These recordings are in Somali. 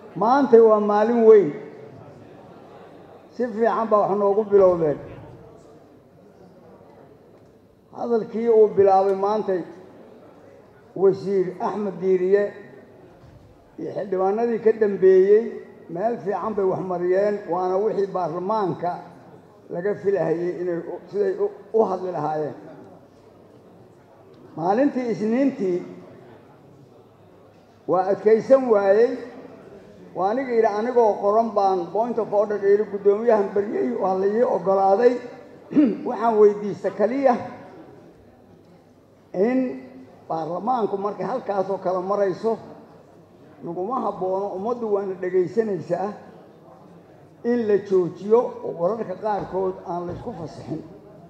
maantay waa maalin weyn si fiican baa wax noogu bilowdeen hadalkii uu bilaabay maantay wasiir axmed diiriye iyo xildhibaanadii ka dambeeyey meel fiican bay wax mariyeen waana wixii baarlamaanka laga filahayey inay siday u hadli lahaayeen maalintii isniintii waa adkaysan waayey waa aniga yidhi anigoo qoran baan point of order yidhi guddoomiyahan baryey waa la ii oggolaaday waxaan weydiista keliya in baarlamaanku markay halkaasoo kale marayso naguma habboono ummaddu waana dhegaysanaysaa in la joojiyo oo wararka qaarkood aan la ysku fasixin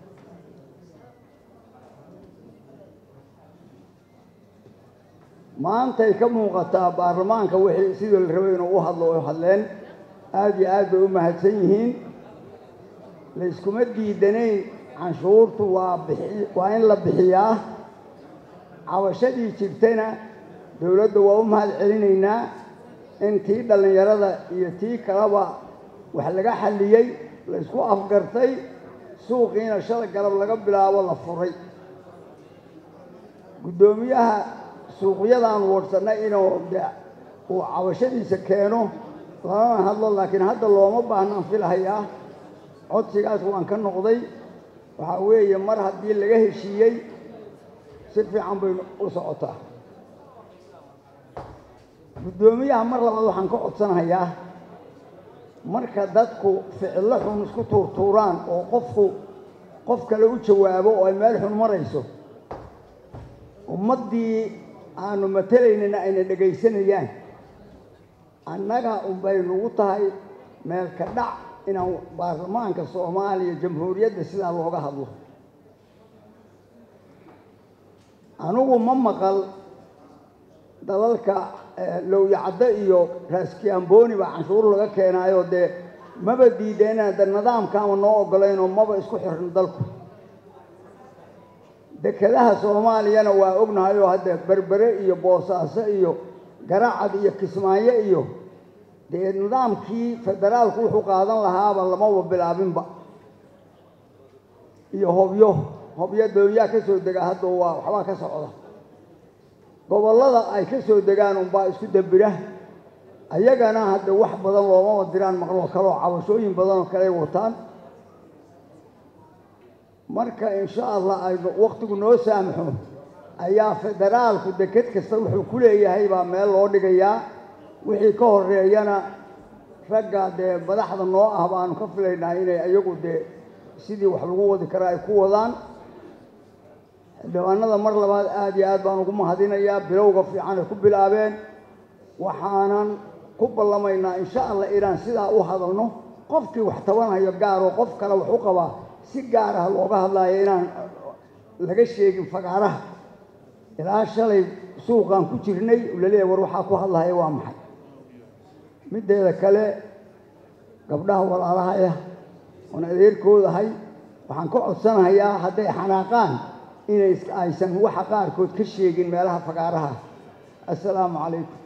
maantay ka muuqataa baarlamaanka wixii sidii la rabay inuu u hadlo oo hadleen aada iyo aad bay u mahadsan yihiin layskuma diidanayn canshuurtu waa bixi waa in la bixiyaa cabashadii jirtayna dowladda waa u mahad celinaynaa in tii dhallinyarada iyo tii kaleba wax laga xalliyey laysku afgartay suuqiina shala galab laga bilaabo la furay guddoomiyaha suuqyadaan woodhsannay inuu de uu cabashadiisa keeno lalana hadlo laakiin hadda looma baahnaan filahayaa codsigaas waan ka noqday waxaa weeye mar haddii laga heshiiyey si fiican bay u socotaa guddoomiyaha mar labaad waxaan ka codsanayaa marka dadku ficillo xun isku tuurtuuraan oo qofku qof kale u jawaabo oo ay meel xun marayso ummaddii aanu matelaynana ayna dhegaysanayaan annaga unbay nagu tahay meel ka dhac inaan baarlamaanka soomaaliya jamhuuriyadda sidaa looga hadlo anigu ma maqal dalalka lowyacaddo iyo raaskiamboni baa canshuur laga keenaayo dee maba diideen de nidaamkaama noo ogolaynoo maba isku xirno dalku dekedaha soomaaliyana waa ognahay oo hadde berbere iyo boosaaso iyo garacad iyo kismaayo iyo dee nidaamkii federaalku wuxuu qaadan lahaaba lamaba bilaabinba iyo hobyo hobyo doonyaa ka soo dega hadda waa waxbaa ka socda gobollada ay ka soo degaan unbaa isku dambira ayagana hadde wax badan loomaba diraan maqloo kaleoo cabashooyin badanoo kale ay wataan marka insha allah aynu wakhtigu noo saamaxo ayaa federaalku deked kasta wuxuu ku leeyahay baa meel loo dhigayaa wixii ka horeeyana ragga dee madaxda noo ah baanu ka filaynaa inay iyagu dee sidii wax lagu wadi karaa ay ku wadaan xildhibaanada mar labaad aada iyo aad baan ugu mahadinayaa bilowga fiican ay ku bilaabeen waxaanan ku ballamaynaa insha allah inaan sidaa u hadalno qofkii wax tabanhayo gaaroo qof kale wax u qabaa si gaar ah looga hadlaayo inaan laga sheegin fagaaraha ilaa shalay suuqaan ku jirnay laleeyahay war waxaa ku hadlahaya waa maxay middeeda kale gabdhaha walaalahaya oon adeerkoodahay waxaan ka codsanahayaa hadday xanaaqaan inay aysan waxa qaarkood ka sheegin meelaha fagaaraha assalaamu calaykum